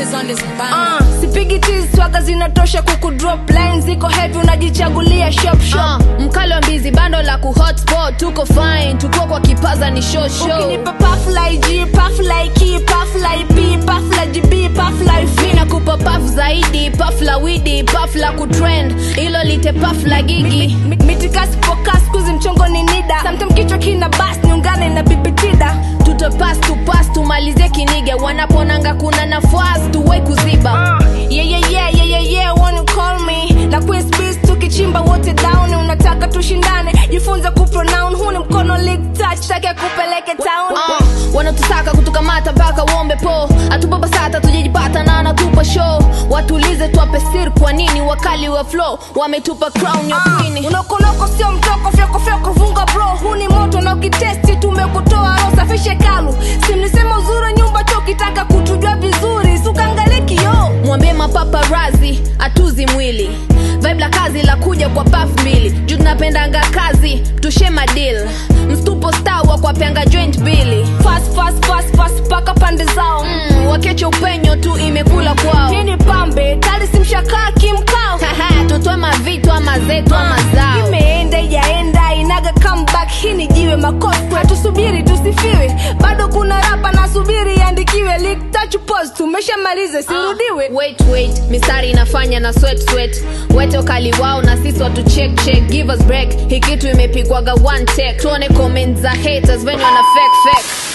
bitches on this band. Uh, sipigi tizi swaga zinatosha kuku drop line ziko heavy unajichagulia shop shop Uh, mkalo mbizi bando la ku hotspot tuko fine tuko kwa kipaza ni show show ukinipa pafla ig pafla iki pafla ip pafla gb pafla mi ifi nakupa paf zaidi paf la widi paf la kutrend ilo lite paf la gigi Mi- mitikasi pokas kuzi mchongo ni nida samtam kichwa kina bas niungane na bibitida tutopas tupas tumalizie kinige wanaponanga kuna nafasi tuwai kuziba Uh, yeah, yeah, yeah, yeah, yeah, yeah, wanna call me na Queen's Beast tukichimba wote down unataka tushindane jifunze kupronoun huu ni mkono league touch take kupeleke town uh, wanatusaka kutukamata mpaka uombe po atupapasata tujajipata na anatupa show watulize twape sir kwa nini wakali wa flow wametupa crown ya queen unokoloko sio mtoko fyoko fyoko vunga bro huu ni moto na ukitesti tumekutoa ro safishe kalu simnisema uzuri nyumba cho ukitaka kutujua vizuri sukaangalie kioo mwambie mapaparazi atuzi mwili vibe la kazi la kuja kwa paf mbili juu tunapendanga kazi tushe madil mstupo star wa kwapeanga joint bili fast fast fast fast paka pande zao mm, wakeche upenyo tu imekula kwao hii ni pambe tali simshakaa kimkao Haha, tutoe mavitu ama zetu ama zao imeenda ijaenda inaga comeback hii ni jiwe makofi tusubiri tusifiwe bado kuna rapa nasubiri iandikiwe Lick, touch pause tumeshamaliza sirudiwe wait wait mistari inafanya na sweat sweat wete ukali wao na sisi watu check check give us break hii kitu imepigwaga one take tuone comment za haters venye wana fake fake